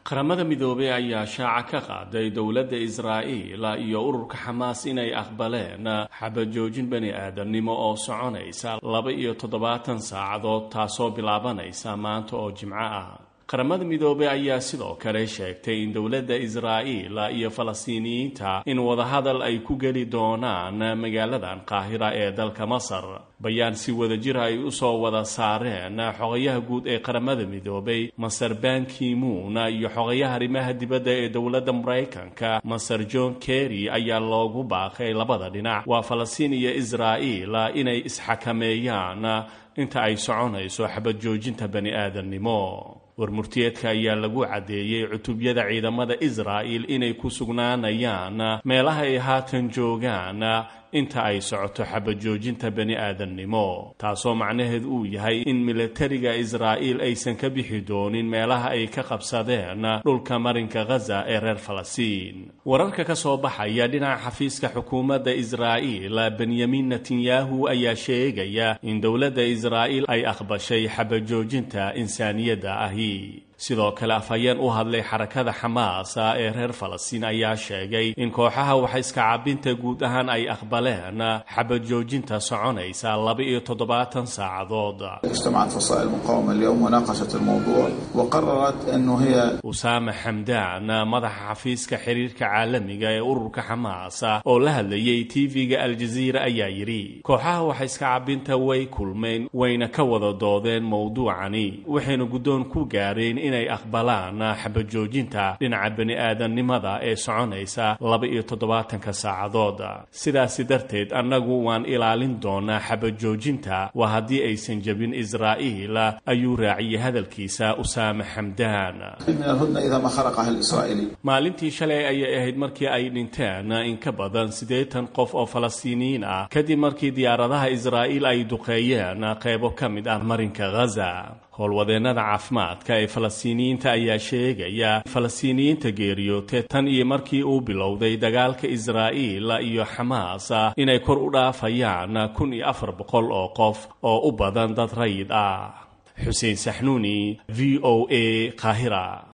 qaramada midoobey ayaa shaaca ka qaaday dowladda israa'iil iyo ururka xamaas inay aqbaleen xabajoojin bani aadamnimo oo soconaysa laba iyo toddobaatan saacadood taasoo bilaabanaysa maanta oo jimco ah qaramada midoobey ayaa sidoo kale sheegtay in dowladda israa'iil iyo falastiiniyiinta in wadahadal ay ku geli doonaan magaaladan qaahira ee dalka masar bayaan si wadajir ay u soo wada saareen xogayaha guud ee qaramada midoobey maser bankimuun iyo xogayaha arrimaha dibadda ee dowladda maraykanka maser john kerry ayaa loogu baaqay labada dhinac waa falastiin iyo israa'iil inay isxakameeyaan inta ay soconayso xabad joojinta bani aadamnimo warmurtiyeedka ayaa lagu caddeeyey cutubyada ciidamada israa'il inay ku sugnaanayaan meelaha ay haatan joogaan inta ay socoto xabajoojinta bani aadamnimo taasoo macnaheed uu yahay in milatariga israa'iil aysan ka bixi doonin meelaha ay ka qabsadeen dhulka marinka ghaza ee reer falastiin wararka ka soo baxaya dhinaca xafiiska xukuumadda israa'iil benyamin netanyahu ayaa sheegaya in dowladda israa'iil ay aqbashay xabajoojinta insaaniyadda ahi sidoo kale afhayeen u hadlay xarakada xamaasa ee reer falastiin ayaa sheegay in kooxaha waxa iska cabinta guud ahaan ay aqbaleen xabad joojinta soconaysa laba iyo toddobaatan saacadood اجتمعت فصائل المقاومة اليوم وناقشت الموضوع وقررت أنه هي usaame xamdaan madaxa xafiiska xiriirka caalamiga ee ururka xamaasa oo la hadlayay tv-ga aljaziira ayaa yidhi kooxaha waxa iska cabinta way kulmeen wayna ka wada doodeen mowduucani waxayna guddoon ku gaareen inay aqbalaan xabajoojinta dhinaca bani aadamnimada ee soconaysa laba iyo toddobaatanka saacadood sidaasi darteed annagu waan ilaalin doonaa xabajoojinta waa haddii aysan jebin israa'iil ayuu raaciyey hadalkiisa usaame xamdaan من الهدنة إذا ما خرقها الإسرائيلي maalintii shalay ayay ahayd markii ay dhinteen in ka badan siddeetan qof oo falastiiniyiin ah kadib markii diyaaradaha israa'iil ay duqeeyeen qaybo ka mid ah marinka ghaza howlwadeennada caafimaadka ee falastiiniyiinta ayaa sheegaya falastiiniyiinta geeriyootay tan iyo markii uu bilowday dagaalka israa'iil iyo xamaas inay kor u dhaafayaan kun iyo afar boqol oo qof oo u badan dad rayid ah xuseen saxnuuni v o a qaahira